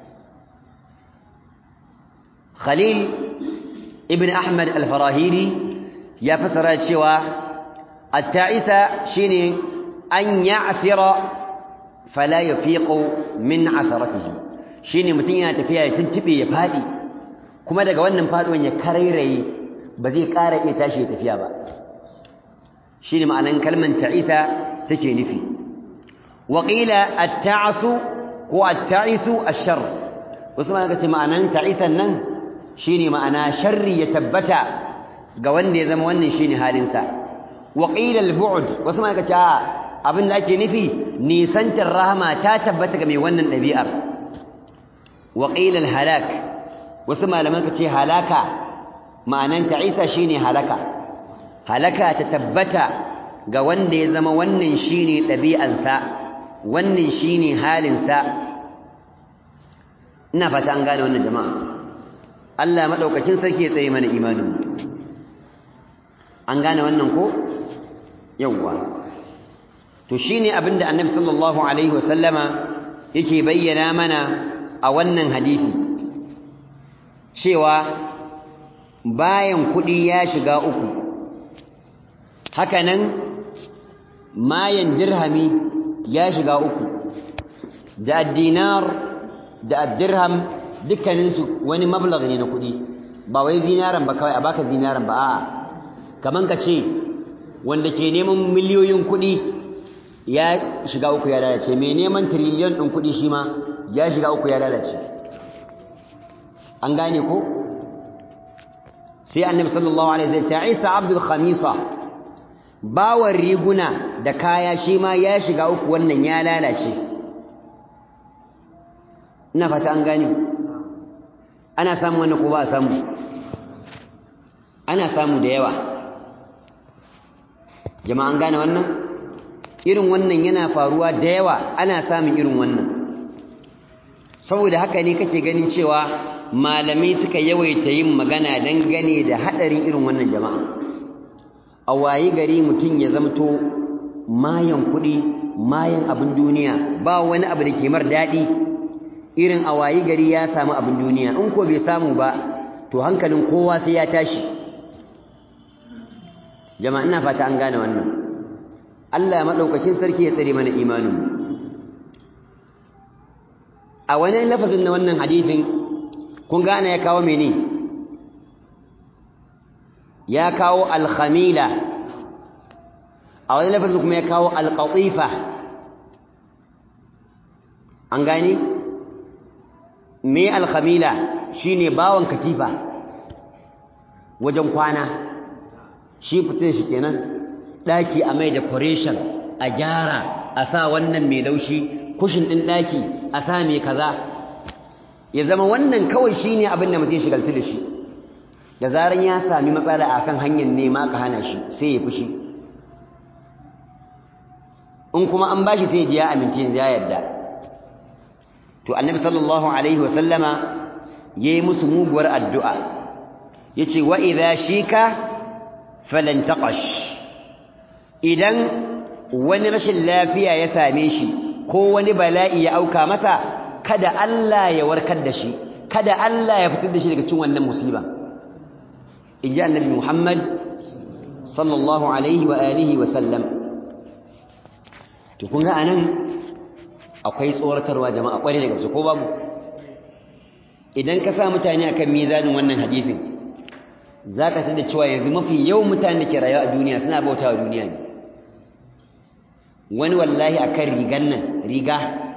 khalil ibn ahmad al-farahiri ya fasara cewa at-ta'isa shine an ya'thira fala yafiqu min atharatihi shine mutun yana tafiya ya tuntube ya fadi kuma daga wannan faduwan ya karairaye ba zai ƙara iya tashi ya tafiya ba shine ma'anan kalman ta'isa take nufi wa qila at-ta'su ko at-ta'isu ash-sharr wasu ma kace ma'anan ta'isan nan shine ma'ana sharri ya tabbata ga wanda ya zama wannan shine halinsa wa qila al-bu'd wasu ma kace abin da ake nufi nisantar rahama ta tabbata ga mai wannan ɗabi'ar wa qila al-halak wasu malaman kace halaka ma'anan ta'isa shine halaka halaka ta tabbata ga wanda ya zama wannan shine ɗabi'ansa wannan shine halinsa ina fata an gane wannan jama'a Allah madaukakin sarki ya tsaye mana imanin an gane wannan ko yawwa to shine abinda annabi sallallahu alaihi wasallama yake bayyana mana a wannan hadisi cewa bayan kudi ya shiga uku hakanan mayan dirhami ya shiga uku da dinar da dirham dukkaninsu wani mablag ne na kudi ba wai zinaran ba kawai a baka zinaran ba a'a kaman ka ce wanda ke neman miliyoyin kudi ya shiga uku ya lalace mai neman triliyon ɗin kudi shi ma ya shiga uku ya lalace an gane ko sai annabi sallallahu alaihi wasallam ta'isa abdul khamisa bawar riguna da kaya shi ma ya shiga uku wannan ya lalace ina fata an gane ana samu wannan ko ba a samu ana samu da yawa jama'an gane wannan irin wannan yana faruwa da yawa ana samun irin wannan saboda haka ne kake ganin cewa malamai suka yawaita yin magana dangane da hadarin irin wannan jama'a a wayi gari mutum ya zamto mayan kuɗi mayan abin duniya ba wani abu da ke mar daɗi irin a wayi gari ya samu abin duniya in ko bai samu ba to hankalin kowa sai ya tashi jama'a ina fata an gane wannan Allah madaukakin sarki ya tsare mana imanin a wani lafazin na wannan hadisin kun gane ya kawo mene ya kawo al-khamila a wani lafazin kuma ya kawo al-qatifa an gane me al-khamila shine bawon katifa wajen kwana shi fitin shi kenan daki a mai decoration a gyara a sa wannan mai laushi kushin din daki a sa mai kaza ya zama wannan kawai shine abin da mutum shigaltu da shi da zaran ya sami matsala akan hanyar nema ka hana shi sai ya fushi in kuma an bashi sai ya amince ya yarda to annabi sallallahu alaihi wasallama yayi musu muguwar addu'a yace wa idha shika falan taqash idan wani rashin lafiya ya same shi ko wani bala'i ya auka masa kada Allah ya warkar da shi kada Allah ya fitar da shi daga cikin wannan musiba inji annabi Muhammad sallallahu alaihi wa alihi wa sallam to kun ga anan akwai tsoratarwa jama'a kware daga su ko babu idan ka sa mutane akan mizanin wannan hadisin zaka tada cewa yanzu mafi yawan mutane da ke rayuwa a duniya suna bautawa duniya ne wani wallahi akan rigan nan riga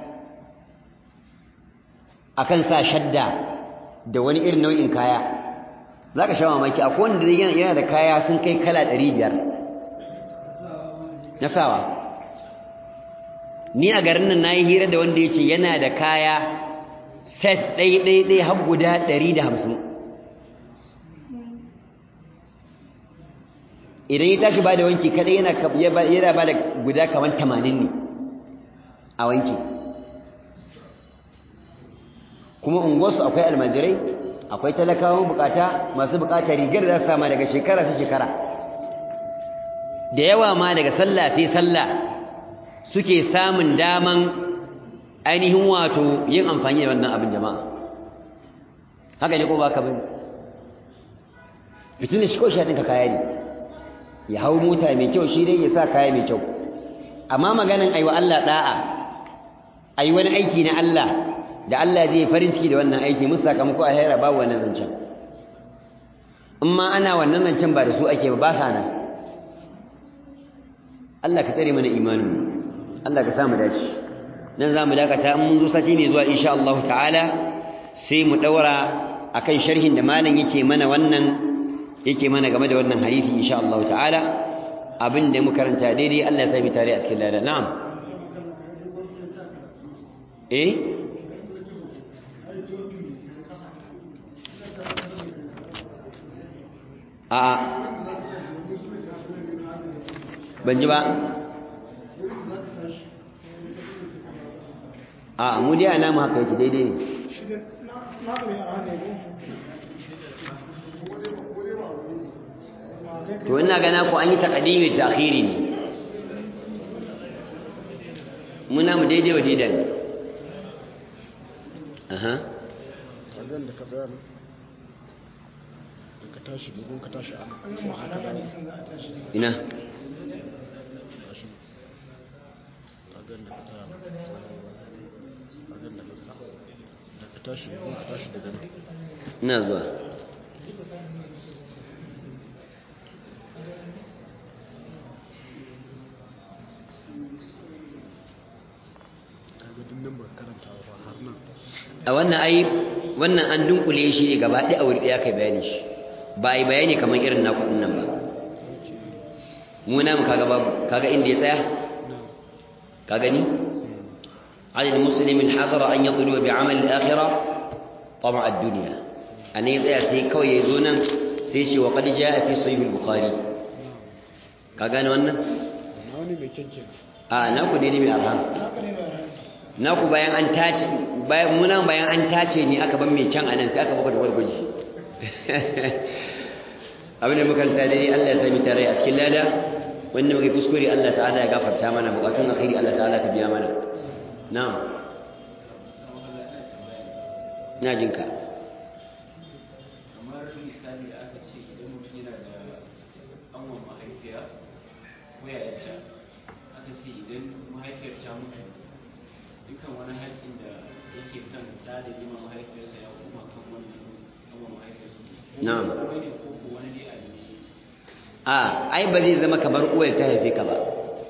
akan sa shadda da wani irin nau'in kaya zaka sha mamaki akwai wanda yana da kaya sun kai kala 500 na sawa ni a garin nan nayi hira da wanda yace yana da kaya set ɗai ɗai ɗai har guda 150 idan ya tashi ba da wanki kada yana yana ba da guda kamar 80 ne a wanki kuma unguwarsu akwai almajirai akwai talakawan bukata masu bukata rigar da za su sama daga shekara ta shekara da yawa ma daga sallah sai sallah suke samun daman ainihin wato yin amfani da wannan abin jama'a haka ne ko ba ka bane fitin da shi ko shi ɗinka kaya ne ya hau mota mai kyau shi dai ya sa kaya mai kyau amma maganin aiwa Allah da'a ai wani aiki na Allah da Allah zai farin ciki da wannan aiki mun sakamako a haira babu wannan zancen in ma ana wannan zancen ba da su ake ba ba sa nan Allah ka tsare mana imanin Allah ka samu dace nan za mu dakata in mun zo sati mai zuwa insha Allah ta'ala sai mu daura akan sharhin da malam yake mana wannan yake mana game da wannan hadisi insha Allah ta'ala abin da muka karanta daidai Allah ya sami tare a cikin lada na'am eh a ban ji ba a mu dai ana mu haka yake daidai ne to ina gana ku an yi taqdimi da akhiri ne muna mu daidai wa daidai ne aha kagan da ka bayar da ka tashi bugun ka tashi a kuma haka da ina tashi kagan da ka taya kagan da ka da ka tashi bugun ka tashi daga nan ina zuwa kaga duk nan ba karanta ba har nan a wannan ai wannan an dunkule shi ne gaba ɗaya a wuri ɗaya kai bayani shi ba a yi bayani kamar irin naku ɗin nan ba mu namu kaga babu kaga inda ya tsaya ka gani على المسلم الحاضر أن يطلب بعمل الآخرة طمع الدنيا أن يطيع سي كوي يزونا سيشي وقد جاء في صحيح البخاري كاغان وانا na wani mai kyanke آه ناكو ديني من أرهان naku bayan an tace bayan munan bayan an tace ni aka ban mai can anan sai aka baka da gwargwaji abin da muka ranta dai Allah ya sami tare a cikin lada wanda muke kuskure Allah ta'ala ya gafarta mana bukatun alkhairi Allah ta'ala ka biya mana na'am na jinka kamar misali da aka ce idan mutum yana da angon mahaifiya ko yayarta aka ce idan mahaifiyar ta mutu dukan wani haƙƙin da yake kan da da yi mahaifiyarsa ya kuma kan wani angon mahaifiyarsa na'am kawai ne ko ko wani dai abu ne a ai ba zai zama kamar uwar ta haife ka ba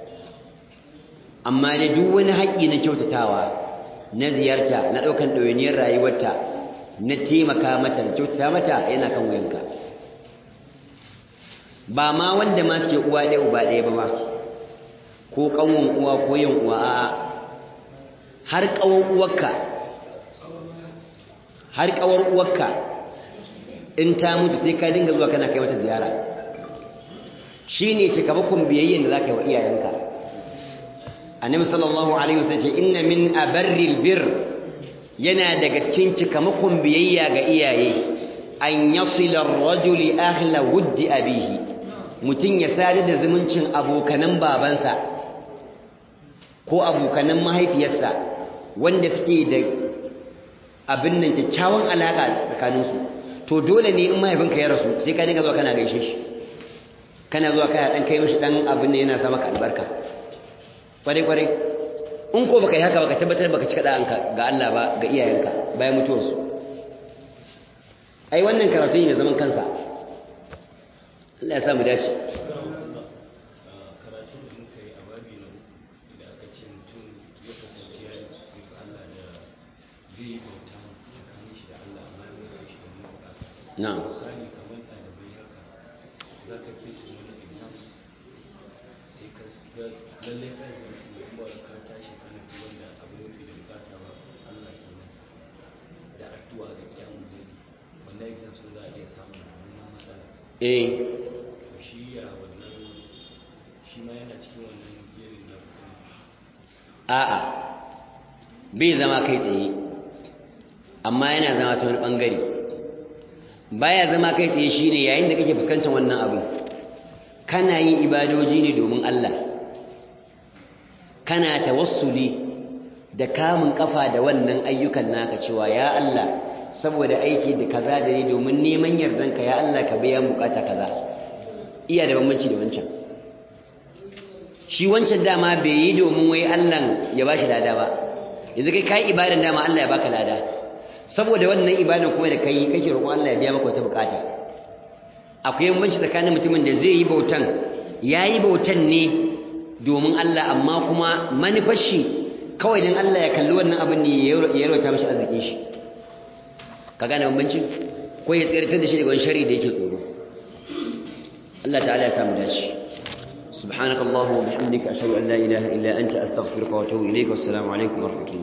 amma da duk wani haƙƙi na kyautatawa na ziyarta na ɗaukan ɗawainiyar rayuwarta na taimaka mata da kyautata mata yana kan wuyanka ba ma wanda ma suke uwa ɗaya uba ɗaya ba ma ko ƙanwan uwa ko yin uwa a'a har ƙawar uwarka har ƙawar uwarka in ta mutu sai ka dinga zuwa kana kai mata ziyara shi ne cikamakon biyayyen da za ka yi wa iyayenka annabi sallallahu alaihi wasallam ce inna min abarril bir yana daga cikin cikamakon biyayya ga iyaye an yasila ar-rajuli ahla wuddi abihi mutun ya sadu da zumuncin abokanan babansa ko abokanan mahaifiyarsa wanda suke da abin nan kyakkyawan alaka tsakaninsu to dole ne in mahaifinka ya rasu sai ka dinga zuwa kana gaishe shi kana zuwa kana dan kai mishi dan abin da yana sa maka albarka kware kware in ko baka yi haka baka tabbatar baka cika da'anka ga Allah ba ga iyayenka bayan mutuwarsu ai wannan karatu ne zaman kansa Allah ya sa mu dace karatu da muka yi a babi na uku da aka ce mutum ya kasance ya yi kuskure ga Allah da zai yi bauta tsakanin shi da Allah amma ya mai shi da nuna bukata na'am misali kamar ɗalibai haka za ka fi su wani exams sai ka ga lallai ka exams ne kuma ka tashi kana fi wanda abu mafi da bukata ba Allah kenan da addu'a da kiyamun dare wannan exams za a iya samun wannan matsala eh to shi ya wannan shi ma yana cikin wannan jerin na a'a bai zama kai tsaye amma yana zama ta wani bangare baya zama kai tsaye shine yayin da kake fuskantar wannan abu kana yin ibadoji ne domin Allah kana tawassuli da kamun kafa da wannan ayyukan naka cewa ya Allah saboda aiki da kaza da ni domin neman yardanka ya Allah ka biya bukata kaza iya da bambanci da wancan shi wancan dama bai yi domin wai Allah ya bashi lada ba yanzu kai kai ibadan dama Allah ya baka lada saboda wannan ibadan kuma da kai kake roƙon Allah ya biya maka wata bukata akwai bambanci tsakanin mutumin da zai yi bautan yayi bautan ne domin Allah amma kuma manufar shi kawai dan Allah ya kalli wannan abin ne ya yarwata mishi arzikin shi ka gane bambancin ko ya tsirtar da shi daga wani shari da yake tsoro Allah ta'ala ya samu dace سبحانك اللهم وبحمدك أشهد أن لا إله إلا أنت أستغفرك وأتوب إليك والسلام عليكم ورحمة الله